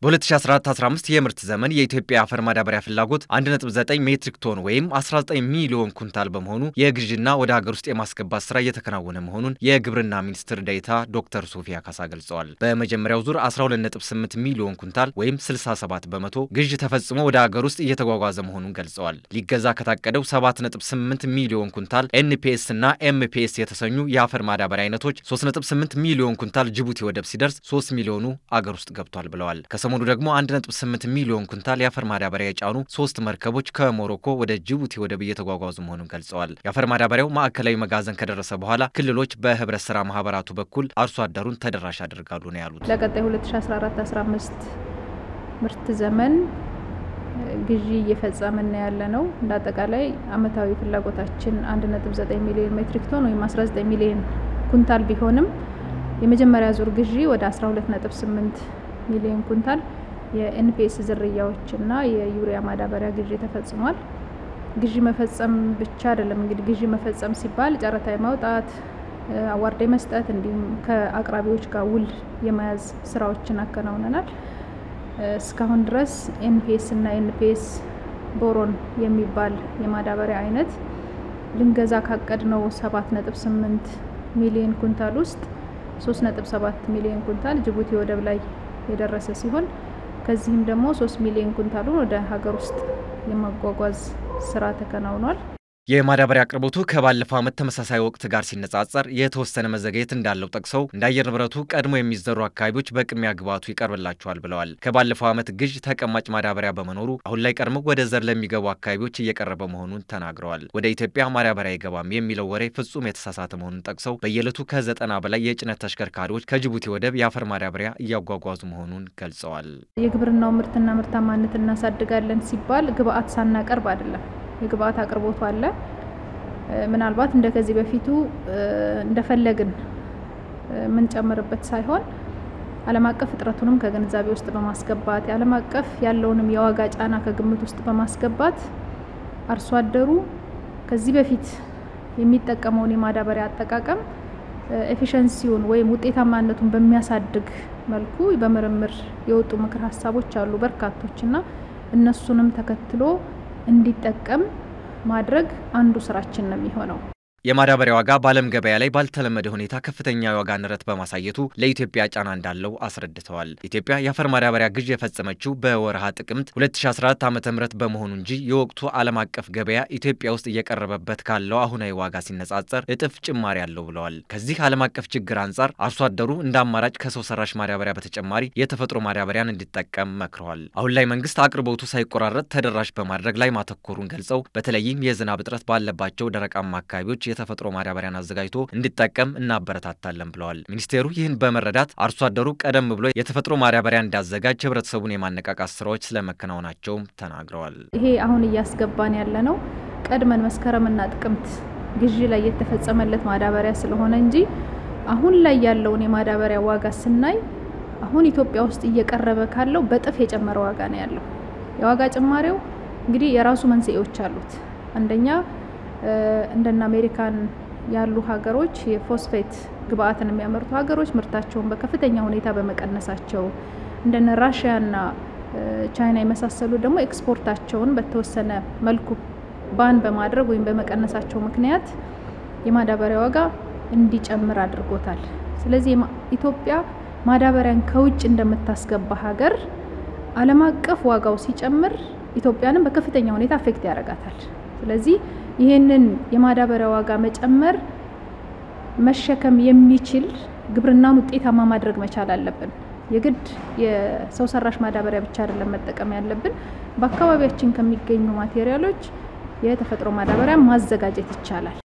በ2014-15 የምርት ዘመን የኢትዮጵያ የአፈር ማዳበሪያ ፍላጎት 1.9 ሜትሪክ ቶን ወይም 19 ሚሊዮን ኩንታል በመሆኑ የግዥና ወደ ሀገር ውስጥ የማስገባት ስራ እየተከናወነ መሆኑን የግብርና ሚኒስትር ዴኤታ ዶክተር ሶፊያ ካሳ ገልጸዋል። በመጀመሪያው ዙር 12.8 ሚሊዮን ኩንታል ወይም 67 በመቶ ግዥ ተፈጽሞ ወደ ሀገር ውስጥ እየተጓጓዘ መሆኑን ገልጸዋል። ሊገዛ ከታቀደው 7.8 ሚሊዮን ኩንታል ኤንፒኤስ እና ኤምፒኤስ የተሰኙ የአፈር ማዳበሪያ አይነቶች 3.8 ሚሊዮን ኩንታል ጅቡቲ ወደብ ሲደርስ 3 ሚሊዮኑ አገር ውስጥ ገብቷል ብለዋል። ከሰሞኑ ደግሞ 1.8 ሚሊዮን ኩንታል የአፈር ማዳበሪያ የጫኑ ሶስት መርከቦች ከሞሮኮ ወደ ጅቡቲ ወደብ እየተጓጓዙ መሆኑን ገልጸዋል። የአፈር ማዳበሪያው ማዕከላዊ መጋዘን ከደረሰ በኋላ ክልሎች በህብረት ስራ ማህበራቱ በኩል አርሶ አደሩን ተደራሽ ያደርጋሉ ነው ያሉት። ለቀጣይ 2014-15 ምርት ዘመን ግዢ እየፈጸምን ያለ ነው። እንደ አጠቃላይ አመታዊ ፍላጎታችን 1.9 ሚሊዮን ሜትሪክ ቶን ወይም 19 ሚሊዮን ኩንታል ቢሆንም የመጀመሪያ ዙር ግዢ ወደ 12.8 ሚሊዮን ኩንታል የኤንፒኤስ ዝርያዎችና የዩሪያ ማዳበሪያ ግዢ ተፈጽሟል። ግዢ መፈጸም ብቻ አይደለም እንግዲህ ግዢ መፈጸም ሲባል ጨረታ የማውጣት አዋርድ መስጠት እንዲሁም ከአቅራቢዎች ጋር ውል የመያዝ ስራዎችን አከናውነናል። እስካሁን ድረስ ኤንፒኤስ እና ኤንፒኤስ ቦሮን የሚባል የማዳበሪያ አይነት ልንገዛ ካቀድነው 7.8 ሚሊዮን ኩንታል ውስጥ 3.7 ሚሊዮን ኩንታል ጅቡቲ ወደብ ላይ የደረሰ ሲሆን ከዚህም ደግሞ 3 ሚሊዮን ኩንታሉን ወደ ሀገር ውስጥ የማጓጓዝ ስራ ተከናውኗል። የማዳበሪያ አቅርቦቱ ከባለፈው ዓመት ተመሳሳይ ወቅት ጋር ሲነጻጸር የተወሰነ መዘግየት እንዳለው ጠቅሰው እንደ አየር ንብረቱ ቀድሞ የሚዘሩ አካባቢዎች በቅድሚያ ግብዓቱ ይቀርብላቸዋል ብለዋል። ከባለፈው ዓመት ግዥ ተቀማጭ ማዳበሪያ በመኖሩ አሁን ላይ ቀድሞ ወደ ዘር ለሚገቡ አካባቢዎች እየቀረበ መሆኑን ተናግረዋል። ወደ ኢትዮጵያ ማዳበሪያ አይገባም የሚለው ወሬ ፍጹም የተሳሳተ መሆኑን ጠቅሰው በየዕለቱ ከዘጠና በላይ የጭነት ተሽከርካሪዎች ከጅቡቲ ወደብ የአፈር ማዳበሪያ እያጓጓዙ መሆኑን ገልጸዋል። የግብርናው ምርትና ምርታማነት እናሳድጋለን ሲባል ግብዓት ሳናቀርብ አይደለም። የግብአት አቅርቦቱ አለ። ምናልባት እንደ ከዚህ በፊቱ እንደፈለግን የምንጨምርበት ሳይሆን ዓለም አቀፍ እጥረቱንም ከግንዛቤ ውስጥ በማስገባት የዓለም አቀፍ ያለውንም የዋጋ ጫና ከግምት ውስጥ በማስገባት አርሶ አደሩ ከዚህ በፊት የሚጠቀመውን የማዳበሪያ አጠቃቀም ኤፊሸንሲውን ወይም ውጤታማነቱን በሚያሳድግ መልኩ በምርምር የወጡ ምክር ሀሳቦች አሉ በርካቶች እና እነሱንም ተከትሎ እንዲጠቀም ማድረግ አንዱ ስራችን ነው የሚሆነው። የማዳበሪያ ዋጋ በዓለም ገበያ ላይ ባልተለመደ ሁኔታ ከፍተኛ የዋጋ ንረት በማሳየቱ ለኢትዮጵያ ጫና እንዳለው አስረድተዋል። ኢትዮጵያ የአፈር ማዳበሪያ ግዥ የፈጸመችው በወርሃ ጥቅምት 2014 ዓ ም በመሆኑ እንጂ የወቅቱ ዓለም አቀፍ ገበያ ኢትዮጵያ ውስጥ እየቀረበበት ካለው አሁናዊ ዋጋ ሲነጻጸር እጥፍ ጭማሪ አለው ብለዋል። ከዚህ ዓለም አቀፍ ችግር አንጻር አርሶ አደሩ እንደ አማራጭ ከሰው ሰራሽ ማዳበሪያ በተጨማሪ የተፈጥሮ ማዳበሪያን እንዲጠቀም መክረዋል። አሁን ላይ መንግስት አቅርቦቱ ሳይቆራረጥ ተደራሽ በማድረግ ላይ ማተኮሩን ገልጸው በተለይም የዝናብ እጥረት ባለባቸው ደረቃማ አካባቢዎች የተፈጥሮ ማዳበሪያን አዘጋጅቶ እንዲጠቀም እናበረታታለን ብለዋል። ሚኒስቴሩ ይህን በመረዳት አርሶ አደሩ ቀደም ብሎ የተፈጥሮ ማዳበሪያ እንዲያዘጋጅ ህብረተሰቡን የማነቃቃት ስራዎች ስለመከናወናቸውም ተናግረዋል። ይሄ አሁን እያስገባን ያለ ነው ቀድመን መስከረምና ጥቅምት ግዢ ላይ የተፈጸመለት ማዳበሪያ ስለሆነ እንጂ አሁን ላይ ያለውን የማዳበሪያ ዋጋ ስናይ አሁን ኢትዮጵያ ውስጥ እየቀረበ ካለው በጥፍ የጨመረ ዋጋ ነው ያለው። የዋጋ ጭማሬው እንግዲህ የራሱ መንስኤዎች አሉት። አንደኛ እንደነ አሜሪካን ያሉ ሀገሮች የፎስፌት ግብአትን የሚያመርቱ ሀገሮች ምርታቸውን በከፍተኛ ሁኔታ በመቀነሳቸው እንደነ ራሽያና ቻይና የመሳሰሉ ደግሞ ኤክስፖርታቸውን በተወሰነ መልኩ ባን በማድረግ ወይም በመቀነሳቸው ምክንያት የማዳበሪያ ዋጋ እንዲጨምር አድርጎታል። ስለዚህ ኢትዮጵያ ማዳበሪያን ከውጭ እንደምታስገባ ሀገር ዓለም አቀፍ ዋጋው ሲጨምር ኢትዮጵያንም በከፍተኛ ሁኔታ አፌክት ያደርጋታል። ስለዚህ ይህንን የማዳበሪያ ዋጋ መጨመር መሸከም የሚችል ግብርናን ውጤታማ ማድረግ መቻል አለብን። የግድ የሰው ሰራሽ ማዳበሪያ ብቻ አይደለም መጠቀም ያለብን። በአካባቢያችን ከሚገኙ ማቴሪያሎች የተፈጥሮ ማዳበሪያ ማዘጋጀት ይቻላል።